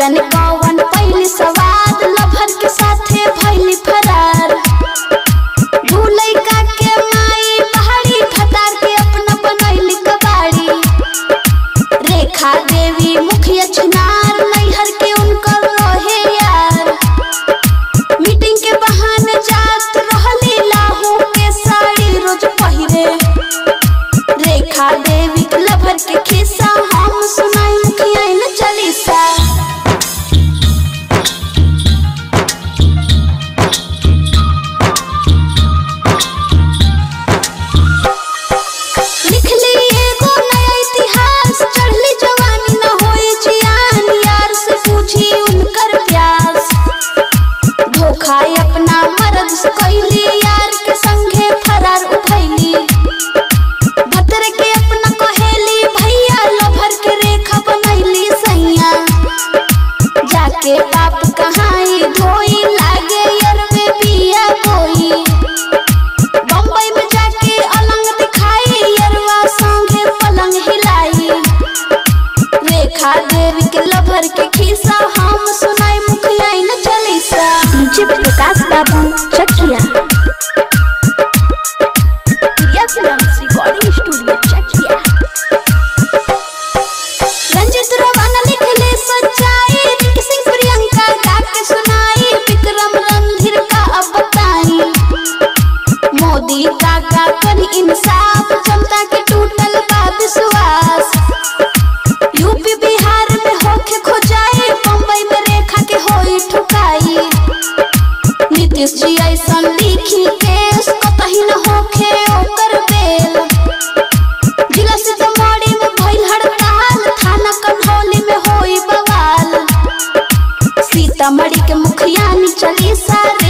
जाने कौन पहली सवाद लभर के साथे भैली फरार दू लइका के माई पहाड़ी खतार के अपना बनैली कबाड़ी रेखा देवी मुखिया चुनार नैहर के उनकर रहे यार मीटिंग के बहाने जात रहली लाहू के साड़ी रोज पहिरे रेखा देवी के लभर के खिस्सा हम सुनाई मुखिया न चालीसा लिखली एगो नया इतिहास चढ़ली जवानी न होई जियान यार से पूछी उनकर प्यास धोखा अपना मर्द से कैली यार के संगे फरार उठैली भतर के अपना कहेली भैया लभर के रेखा बनैली सैया जाके बाप कहाई धोई लागे यार में बिया कोई बम्बई में जाके अलंग दिखाई यरवा संगे पलंग हिलाई रेखा देवी के लभर के खिस्सा हम सुनाई मुखिया न chalisa DJ Prakash Babu Chakia Priya films recording studio Chakia Ranjit रवाना लिखले सच्चाई रिंकी सिंह प्रियंका गा के सुनाई विक्रम रणधीर का अब बताई मोदी काका करी इंसाफ जनता के टूटल बा विश्वास यूपी बिहार में होके खोजाई बम्बई में रेखा के होई ठुकाई नीतीश जी ऐसन लिखी केस कतही न होखे ओकर बेल जिला सीतामढ़ी में भइल हड़ताल थाना कन्हौली में होई बवाल सीतामढ़ी के मुखिया नी चली सार